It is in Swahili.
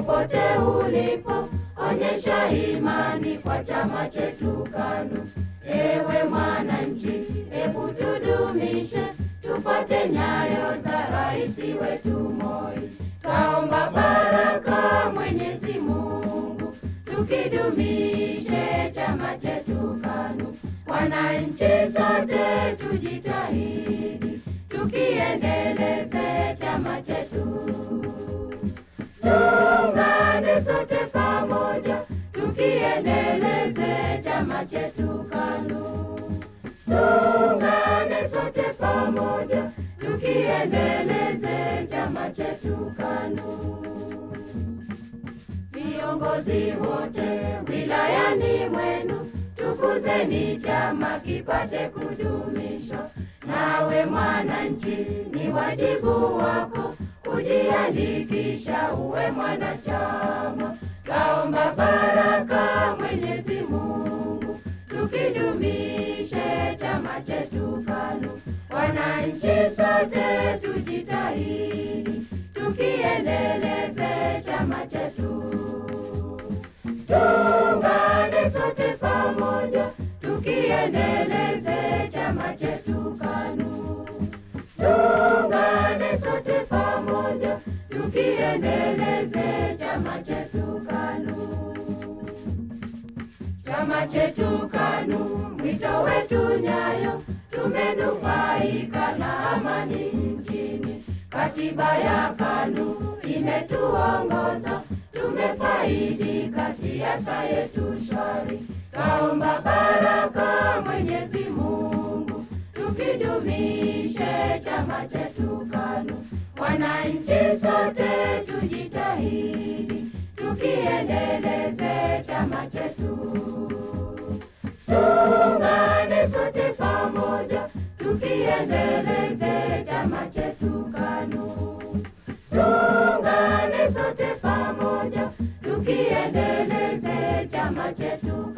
popote ulipo, onyesha imani kwa chama chetu KANU. Ewe mwananchi, hebu tudumishe, tupate nyayo za rais wetu Moi. Kaomba baraka Mwenyezi Mungu, tukidumishe chama chetu KANU. Wananchi sote tujitahidi, tukiendeleze chama chetu. Tuungane sote pamoja, tukiendeleze chama chetu KANU. Tuungane sote pamoja, tukiendeleze chama chetu KANU. Viongozi wote wilayani mwenu, tukuzeni chama kipate kudumishwa. Nawe mwananchi, ni wajibu wako kujiandikisha uwe mwanachama. Kaomba baraka Mwenyezi Mungu, tukidumishe chama chetu KANU. Wananchi sote tujitahidi, tukiendeleze chama chetu. Tuungane sote pamoja, tukiendeleze chama chetu KANU. Tuungane sote pamoja, tukiendeleze chama chetu KANU. Chama chetu KANU, mwito wetu nyayo, tumenufaika na amani nchini. Katiba ya KANU imetuongoza, tumefaidika, siasa yetu shwari. Kaomba baraka Mwenyezi Mungu, tukidumishe chama chetu KANU. Wananchi sote tujitahidi, tukiendeleze chama chetu. Tuungane sote pamoja, tukiendeleze chama chetu KANU. Tuungane sote pamoja, tukiendeleze chama chetu